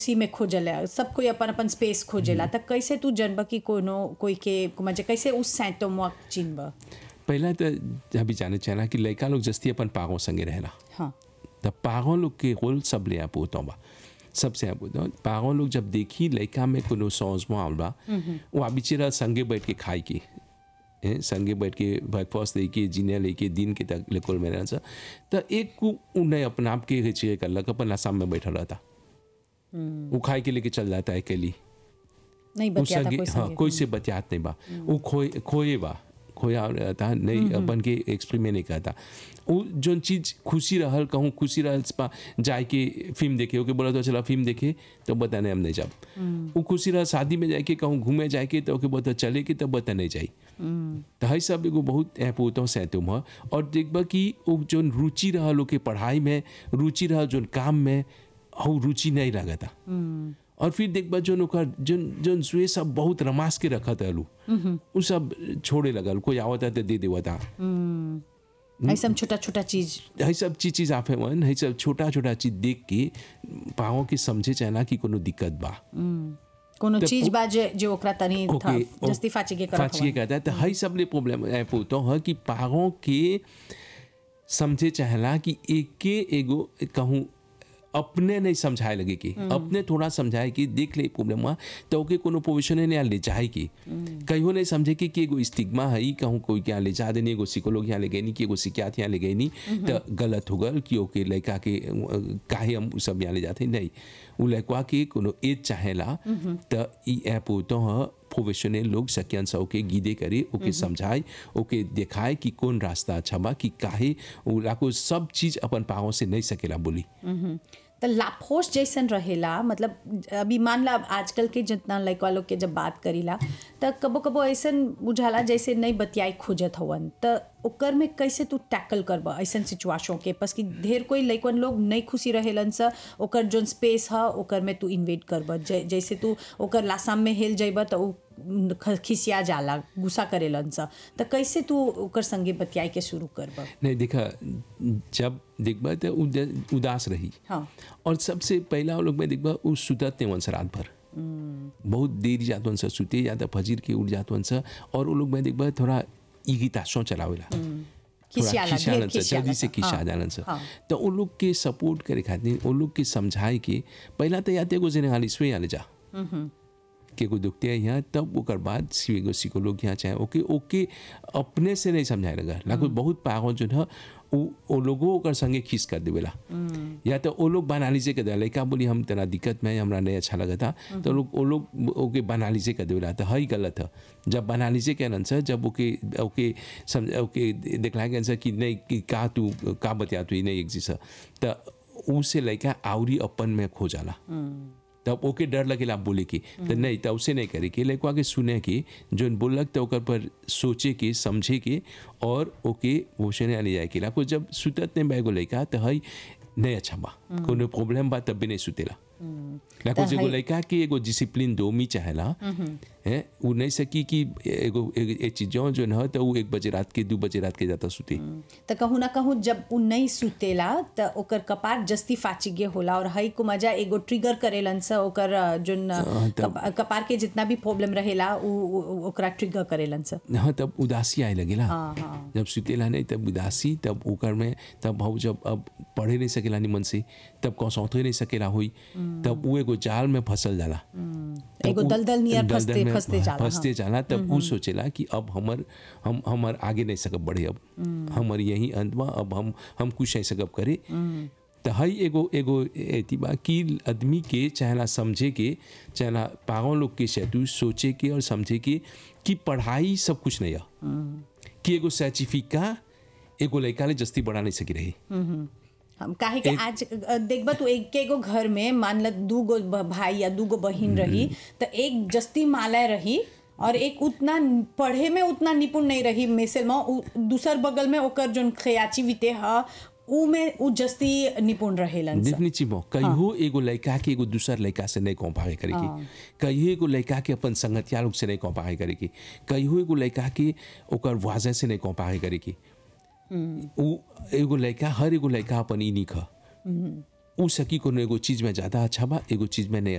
सी में खोजला सब कोई अपन अपन स्पेस खोजेला त कैसे तू जनब कि कोनो कोई के म्हणजे कैसे उस सैंटोम चिन्हब पहला तो अभी जाने चाहना कि लड़का लोग जस्ती अपन पागों संगे रहेला हाँ त पागों लोग के रोल सब ले आप होता बा सबसे आप होता पागों लोग जब देखी लड़का में कोनो सॉस में आल बा वो अभी चिरा संगे बैठ के खाई की ए, संगे बैठ के ब्रेकफास्ट लेके जीने लेके दिन के तक लेकोल में रहना तो एक को उन्हें अपने आप के हिचे कर लग अपन आसाम में बैठा रहता वो खाई के लेके चल जाता है अकेली नहीं उ बतियाता संगे कोई हाँ संगे कोई से बतियात नहीं बा वो खोए खोए बा खोया रहता नहीं अपन के एक्सपेरिमेंट नहीं करता वो जो चीज खुशी रहल कहूँ खुशी रहल पा जाए के फिल्म देखे ओके बोला तो चला फिल्म देखे तो बताने हम नहीं जाब वो खुशी रह शादी में जाके कहूँ घूमे जाए के तो ओके बोलता चले के तो बता नहीं जाई तो हई सब एगो बहुत ऐप होता है तुम ह और देखबा कि वो जो रुचि रहल ओके पढ़ाई में रुचि रहल जो काम में हऊ रुचि नहीं लगता और फिर देखबा जोन ओकर जोन जोन सुए सब बहुत रमास के रखत हलू उ सब छोड़े लगल कोई आवत है तो दे देवता ऐसा छोटा छोटा चीज है सब चीज चीज आफे मन है सब छोटा छोटा चीज देख के पाओ के समझे चाहना कि कोनो दिक्कत बा कोनो त चीज पु- बा जे जे ओकरा तनी था ओके जस्ती फाची के करत फाची के हवन। कहता है तो हई सब ले प्रॉब्लम है पूछतो है कि पागों के समझे चाहला कि एक के एगो कहूँ अपने नहीं समझाए लगे कि अपने थोड़ा समझाए कि देख ले प्रॉब्लम हुआ तो ओके कोनो पोजिशन नहीं ले जाए कि कहियो नहीं समझे कि, कि एगो स्टिग्मा है कहूँ कोई क्या ले जा देनी एगो सिकोलोग यहाँ ले गई नहीं कि एगो सिक्यात यहाँ ले गई नहीं तो गलत हो गल कि ओके लड़का के अ, काहे हम उ सब यहाँ ले जाते नहीं उ लड़का के कोनो एज चाहेला तो ई ऐप होतो है प्रोफेशनल लोग सकियन सा ओके गीदे करे ओके समझाए ओके दिखाए कि कौन रास्ता अच्छा बा कि काहे उ लाको सब चीज अपन पाँव से नहीं सकेला बोली त लाफोस जैसन रहेला मतलब अभी मान ला आजकल के जितना लड़का लोग के जब बात करीला त कबो कबो ऐसन बुझाला जैसे नहीं बतियाई खोजत हवन त ओकर में कैसे तू टैकल करब ऐसन सिचुएशन के बस कि ढेर कोई लड़कन लोग नहीं खुशी रहेलन स ओकर जोन स्पेस ह ओकर में तू इन्वेट करब जै- जैसे तू ओकर लासाम में हेल जइब त उ ख- खिसिया जाला गुस्सा करेलन स त कैसे तू ओकर संगे बतियाई के शुरू करब नहीं देखा जब देखबा तो उद- उदास रही हाँ और सबसे पहला वो लोग में देखबा उ सुतत नहीं वंश रात भर बहुत देर जात वंश सुते या तो फजीर के उठ जात वंश और वो लोग में देखबा थोड़ा ईगिताशों चलावेला खिसियाला, ढेर खिसियालन से खिसियाला जल्दी से सा, खिसिया हाँ, जालन से हाँ। तो उन लोग के सपोर्ट करे खातिर उन लोग के समझाए के पहला तो याद एगो जने हाली सुए आले जा के को दुखते हैं यहाँ तब ओकर बाद एगो सिकोलोग यहाँ चाहे ओके ओके अपने से नहीं समझाए लगा लागो बहुत पागल जो है उ ओ लोगो ओकर संगे खींच कर देवेला या तो ओ लोग बना लीजिए कर देला लड़का बोली हम तेरा दिक्कत में हमरा नहीं अच्छा लगा था तो लोग ओ लोग ओके बना लीजिए कर देवेला तो हई गलत है जब बना लीजिए के आंसर जब ओके ओके समझ ओके दिखलाए के आंसर कि नहीं कि का तू का बतिया तू ई नहीं एग्जिस्ट है तो उसे लड़का आवरी अपन में खो जाला तब ओके डर लगेला बोले की तो नहीं तब उसे नहीं करे के लड़का के सुने के जो बोलक तो ओकर पर सोचे के समझे के और ओके वो सुने ले जाए के लाको जब सुतत नहीं बैगो लड़का तो हई नहीं अच्छा बा कोनो प्रॉब्लम बा तब भी नहीं सुतेला लाको त एगो हई- लड़का के एगो डिसिप्लिन दो मी चाहेला है वो नहीं सकी कि एगो ए चीजों जो न तो वो एक बजे रात के दो बजे रात के जाता सुते त कहूँ ना कहूँ जब उ नहीं सुतेला त ओकर कपार जस्ती फाचिगे होला और हई को मजा एगो ट्रिगर करेलन स ओकर अ, जोन अ, तब- कप- कपार के जितना भी प्रॉब्लम रहेला उ उ- उ- ओकरा ट्रिगर करेलन स हाँ तब उदासी आए लगेला हाँ, हाँ। जब सुतेला नहीं तब उदासी तब ओकर में तब भाव जब अब पढ़े नहीं सकेला निमन से तब कौसौते नहीं सकेला हुई तब वो एगो जाल में फंसल जाला तब एगो उ- दलदल नियर दलदल फंसते- में फंसते जाला, फंसते जाला तब उ सोचेला कि अब हमर हम हमर आगे नहीं सकब बढ़े अब हमर यही अंत बा अब हम हम कुछ नहीं सकब करे तो हई एगो एगो एती बा कि आदमी के चाहेला समझे के चाहेला पागल लोग के सेतु सोचे के और समझे के कि पढ़ाई सब कुछ नहीं है कि एगो सर्टिफिका एगो लड़का ले जस्ती बढ़ा नहीं सकी रही हम काहे के आज अ, देखबा तू एक एगो घर में मान ल दू गो ब- भाई या दू गो बहिन रही त एक जस्ती मालय रही और एक उतना पढ़े में उतना निपुण नहीं रही मिसल में उ- दूसर बगल में ओकर जोन खयाची विते ह उ में उ जस्ती निपुण रहेलन स। देखनी चिबो कहियो एगो लड़का के एगो दूसर लड़का से नहीं कॉम्पारे करे की कहियो एगो लड़का के अपन संगतिया लोग से नहीं कॉम्पारे करे की कहियो एगो लड़का के ओकर वाजे से नहीं कॉम्पारे करे की उ एगो लड़का हर एगो लड़का अपन ई निख उ सकी कोनो एगो चीज में ज्यादा अच्छा बा एगो चीज में नहीं